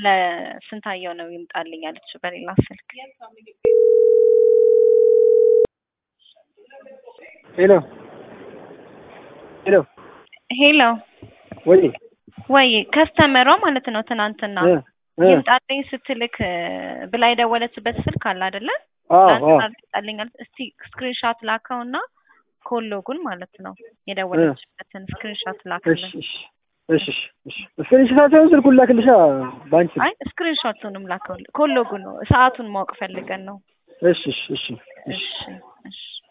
ለስንታየው ነው ይምጣልኝ አለች በሌላ ስልክ። ሄሎ ሄሎ ሄሎ ወይ ወይ ከስተመሯ ማለት ነው ትናንትና እ እ ይምጣልኝ ስትልክ እ ብላ የደወለችበት ስልክ አለ አይደለ? አዎ አዎ ትናንትና አልመጣልኝ አለች። እስቲ ስክሪንሻት ላከውና ኮሎጉን ማለት ነው የደወለችበትን ስክሪንሻት እሺ ላክልን። እሺ እሺ እሺ እሺ ስክሪንሾታቸውን ስልኩን ላክልሻ ባንቺ አይ ስክሪንሾቱንም ላከው ኮሎጉን ነው ሰዓቱን ማወቅ ፈልገን ነው። እሺ እሺ እሺ እሺ እሺ እሺ